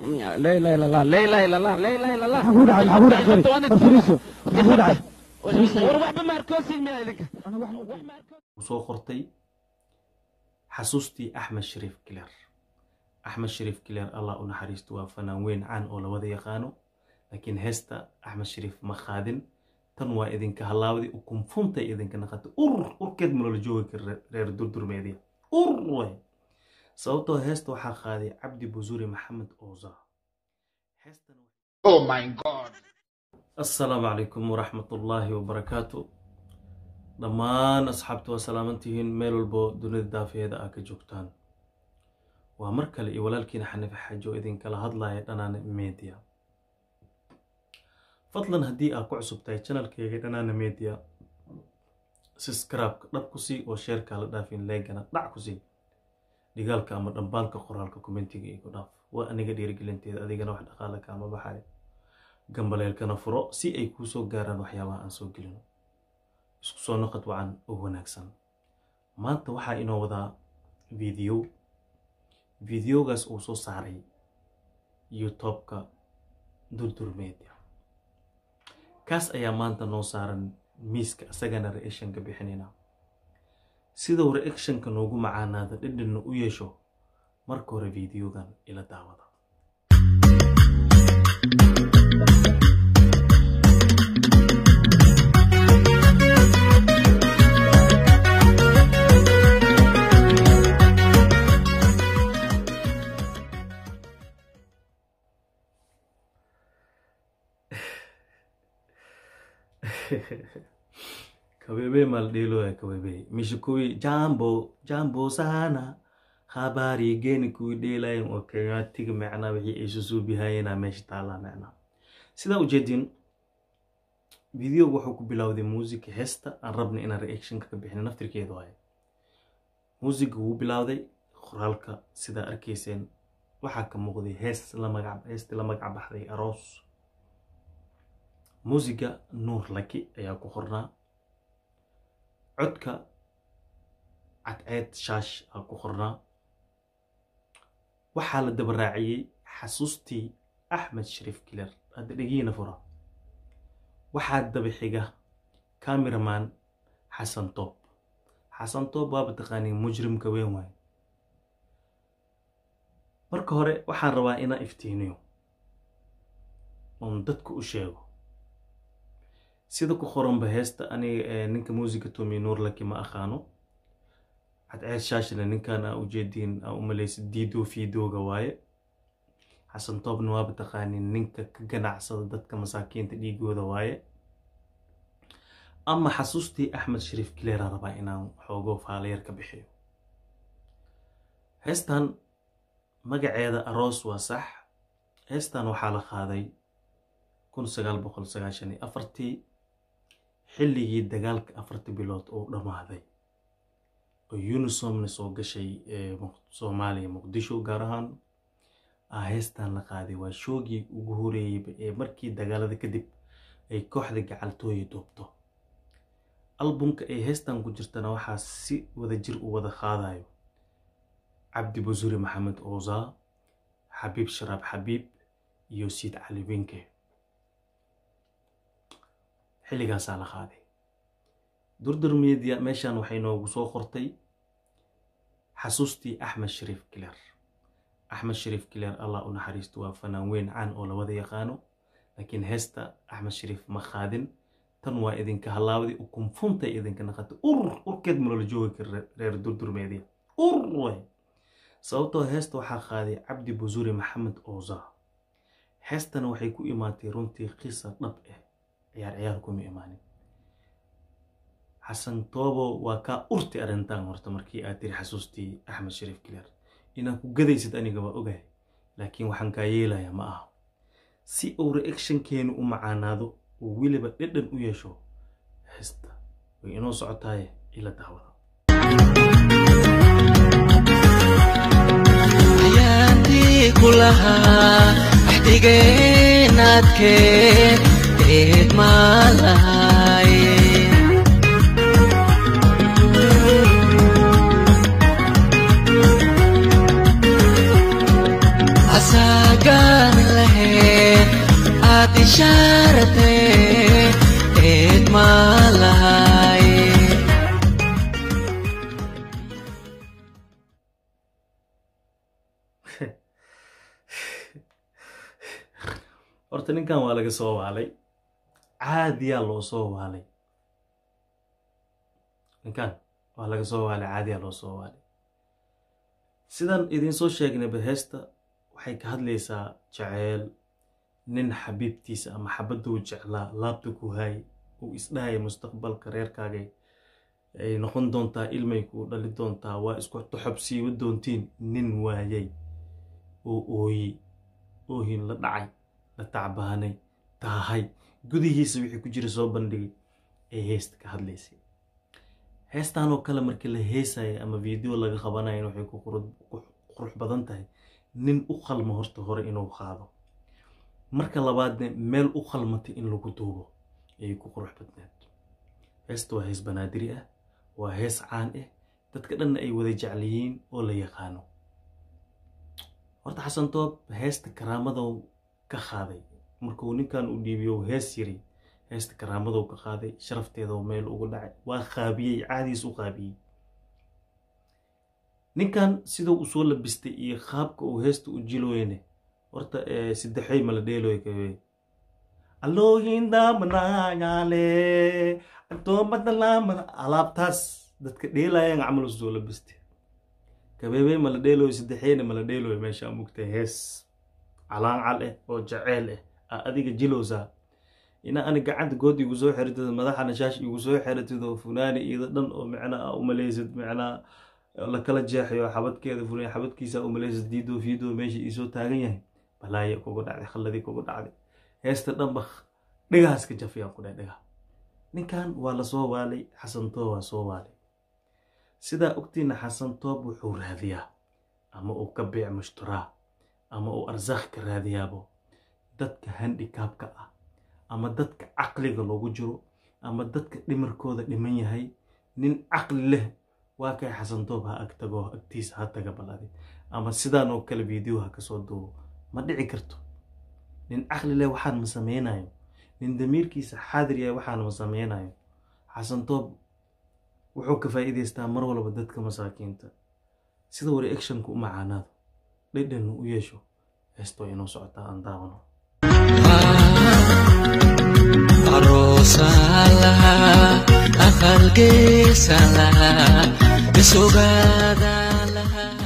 لا اله الا الله لا اله الا الله لا اله الا الله maxaa ku dhacay maxaa ku dhacay sorry farfiriiso maxaa ku dhacay war waxba ma arkoosin miya idinka soo qortay xasuustii axmed shariif kileer axmed shariif kileer allah u naxariisto waa fanaan weyn caan oo la wada yaqaano laakiin heesta axmed shariif ma qaadin tan waa idinka halaawdi ukunfuntay idinka naqatay ur urkeed maloola joogi kara reer durdurmeediya ur wey sababtoo heesta waxaa qaaday cabdi busuri maxamed ooza heestan Oh my God. asalaamu calaykum waraxmatullaahi wabarakaatu dhammaan asxaabta waa salaamantihiin meel walbo dunida daafeeda aa ka joogtaan waa mar kale iyo walaalkiina xanife xaajo oo idinkala hadlaya dhanaana media fadlan haddii aad ku cusub tahay janalkeyga dhanaana media subscribe-ka dhab ku sii oo sheerkaa la dhaafin leegana dhac ku sii dhigaalka ama dhambaalka qoraalka kommentiga igu dhaaf waa aniga dhiirigelinteeda adigana wax dhaqaale kaama baxaya gambaleelkana furo si ay kuu soo gaaraan waxyaabaha aan soo gelino isku soo noqod wacan oo wanaagsan maanta waxaa inoo wadaa video videogaas uu soo saaray youtube-ka durdur media kaas ayaa maanta noo saaran miiska isagana reactionka bixinayna siduu reactionka noogu macaanaada dhidhinna u yeesho marka hore videogan ila daawada kawebe maldelo ya kawebe mishikui jambo jambo sana habari geni kuwi dheelayan oo kenyatiga macnaa wixii ay susuubihayeenaa meesha taallaa macnaa sidaa ujeedin videoga wuxuu ku bilowday muusiga heesta aan rabna inaan reactionka ka bixina naftirkeeda waaye muusiga wuu bilowday qoraalka sidaa arkayseen waxaa ka muuqday hees la magac heestii la magac baxday aroos muusiga nuur laki ayaa ku qornaa codka cadceed shaash aa ku qornaa waxaa la daba raaciyey xasuustii axmed shariif kiler hadda dhegiina fura waxaa daba xiga cameraman xasan toob xasan toob waaba taqaaniin mujrimka weyn waaye marka hore waxaan rabaa inaan iftiiniyo oon dadka u sheego sida ku qoranba heesta aniga ninka muusiga tomi nuurlaki ma aqaano cadceed shaashina ninkan aa ujeediin aa u malaysa diido fiidooga waaye xasan toobna waaba taqaanin ninka ka ganacsada dadka masaakiinta dhiigooda waaye ama xasuustii axmed shariif kileera rabaa inaan xoogo faalayar ka bixiyo heestan magaceeda aroos waa sax heestan waxaa la qaaday kun sagaal boqol sagaashan iyo afartii xilligii dagaalka afarta bilood oo dhammaaday oo unisomna soo gashay soomaaliya muqdisho gaar ahaan ah heestan la qaaday waa shoogii ugu horeeyeyba ee markii dagaalada kadib ay kooxda gacaltooya duubto albumka ay heestan ku jirtana waxaa si wada jir u wada qaadayo cabdi busuri maxamed ooza xabiib sharaab xabiib iyo siid cali winke xilligaasaa la qaaday durdur media meeshan waxay noogu soo qortay xasuustii axmed shariif kileer axmed shariif kileer allah u naxariisto waa fanaan weyn caan oo la wada yaqaano laakiin heesta axmed shariif ma qaadin tan waa idinka halaawdi ukunfuntay idinka naqatay ur urkeed maloola joogi kara reer durdur media ur wey sababtoo heesta waxaa qaaday cabdi busuri maxamed ooza heestana waxay ku imaatay runtii qisa dhab ah ciyaar ciyaar kuma imaanin xasan toobo waa kaa urti arrintan horta markii aad tiri xasuustii axmed shariif kileer inaad ku gadaysid aniga waa ogahay laakiin waxaan kaa yeelayaa ma aha si uu reactionkeenu u macaanaado uu weliba dhedhan u yeesho heesta way inoo socotaaye ila daawada ayaantii ku lahaa axdigeenaadkeen eed maa lahaye asaagaa waad ishaaratee eed maa lahay horta ninkan waa laga soo waalay caadiyaa loo soo waalay ninkan waa laga soo waalay caadiyaa loo soo waalay sidaan idinsoo sheegnayba heesta waxay ka hadlaysaa jaceyl nin xabiibtiisa ama xabaduu jeclaa laabta ku haay uu isdhahaya mustaqbalka reerkaagay ay noqon doontaa ilmay kuu dhali doontaa waa isku toxobsiiba doontiin nin waayay oo ooyi oohin la dhacay la tacbaanay taahay gudihiisa wixii ku jira soo bandhigay ee heesta ka hadlaysay heestan oo kale markii la heesaya ama video laga qabanayan waxay ku qurux badan tahay nin u qalmo horta hore inuu qaado marka labaadne meel u qalmatay in lagu duubo ayay ku qurux badneed heesta waa hees banaadiri ah waa hees caan ah dadka dhanna ay wada jecliyiin oo la yaqaano horta xasan toob heesta karaamadou ka qaaday markuu ninkan u dhiibiyo hees yiri heesta karaamadou ka qaaday sharafteedoo meel ugu dhacay waa qaabiyey caadiis u qaabiyey ninkan siduu usoo labistay iyo qaabka uu heesta u jilooyne horta saddexey mala dheeloy kawe aloohindamanayale adoomadalaamana alaabtaas dadka dheelayan camal usoo labistay kabeebey mala dheeloy saddexeyna mala dheeloy meesha mugtay hees calaancal ah oo jaceyl ah a adiga jilowsaa ina ani gacanta good igu soo xiratid madaxana shaash igu soo xiratid oo funaani iyada dhan oo micnaa umaleysid micnaa lakala jeexayo xabadkeeda funaani xabadkiisa umaleysid diido fiido meesha iisoo taagan yahay balaaya kugu dhacday khalladii kugu dhacday heesta dhanba dhigahaas ka jafiyaan ku dhahay dhigaha ninkan waa lasoo waalay xasan toob waa soo waalay sidaa ogtiina xasan toob wuxuu raadiyaa ama uu ka biic mushtaraa ama uu arsaaq ka raadiyaabo dadka handikaabka ah ama dadka caqliga loogu jiro ama dadka dhimarkooda dhiman yahay nin caqli leh waa kay xasan toob ha ag tago agtiisa ha taga balade ama sidaan oo kale video ha kasoo duubo ma dhici karto nin caqli leh waxaan ma sameynayo nin damiirkiisa xaadir yahay waxaan ma sameynayo xasan toob wuxuu ka faa'iidaystaa mar walba dadka masaakiinta sida wari actionka u macaanaado dhedhanna u yeesho heestoo inoo socotaa aan daawano aroosaa lahaa aqalgeesa lahaa isogaada lahaa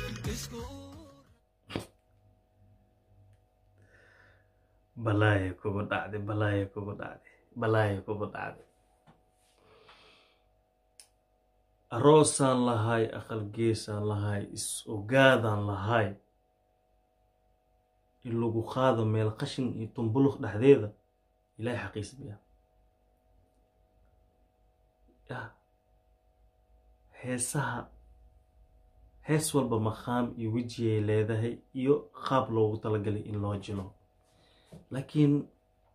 balaaya kugu dhacday balaaya kugu dhacday balaaya kugu dhacday aroosaan lahay aqalgeesaan lahay is ogaadaan lahay in lagu qaado meel qashin iyo tumbuluq dhexdeeda ilahay xaqiis biya ya heesaha hees walba maqaam iyo wejiyay leedahay iyo qaab loogu talagalay in loo jilo laakiin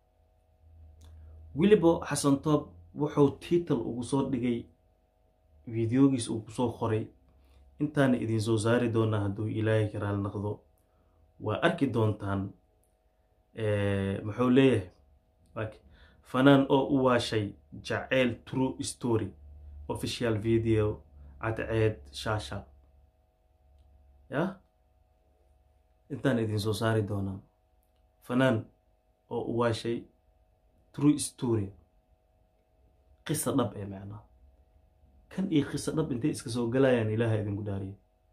weliba xasan toob wuxuu tiital ugu soo dhigay videogiis uu kusoo qoray intaana idin soo saari doonaa hadduu ilaahay ka raali naqdo waa arki doontaan muxuu leeyahay fanaan oo u waashay jaceyl true story official video cadceed shaasha ya intaan idin soo saari doonaa fanaan oo u waashay true story qisa dhab ee macnaa kan iyo qisa dhab intay iska soo galayaan ilaaha idinku dhaariya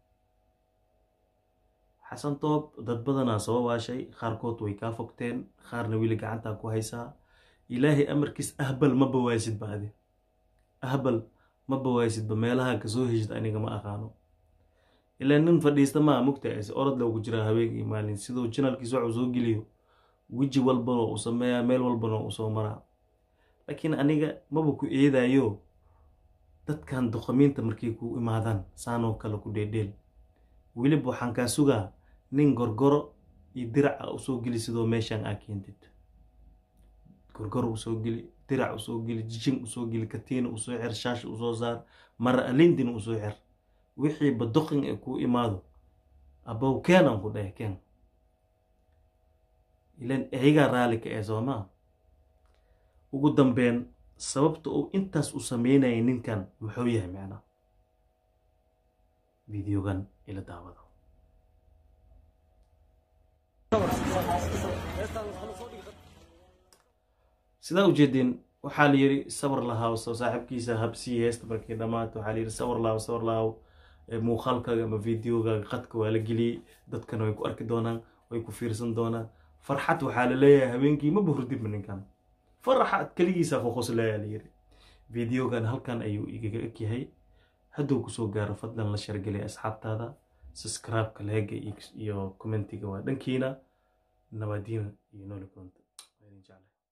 xasan toob dad badanaa soo waashay qaarkood way kaa fogteen qaarna weli gacantaa ku haysaa ilaahay amarkiis ahbal ma bawaasidba adi ahbal ma bawaasidba meelaha kasoo heshid aniga ma aqaano ilaa nin fadhiista maa mugtaas orod loogu jiraa habeenkii maalin siduu janalkiis waxuu soo geliyo weji walbana uu sameeyaa meel walbana uu soo maraa laakiin aniga maba ku eedayo dadkan doqomiinta markay ku imaadaan saanoo kale ku dheedheel weliba waxaan kaa sugaa nin gorgoro iyo diraca usoo geli sidoo meeshaan aa keentid gorgoro usoo geli dirac usoo geli jijin usoo geli katiina usoo xer shaasha usoo saar mara alindina usoo xer wixii badoqin ee kuu imaado abow keenan ku dheh keen ilan ayagaa raalli ka ee soomaa ugu dambeyn sababta uu intaas u sameynaya ninkan muxuu yahay macnaa videogan ila daawada sidaa ujeedeen waxaa la yidhi sabar lahaaw soo saaxiibkiisa habsii heesta markii dhammaata waxaa la yidhi sabar lahaaw sabar lahaaw muuqaalkaaga ama videogaaga qadka waa la geliyey dadkana way ku arki doonaan way ku fiirsan doonaan farxad waxaa la leeyahay habeenkii ma buhurdibma ninkan farxad keligiisa qoqoslaya la yidhi videogan halkan ayuu igaga egyahay hadduu kusoo gaaro fadlan la shargelay asxaabtaada subscribe-ka leega iyo commentiga waa dhankiina nabadiina iyo nooli koonta waa idin jeclay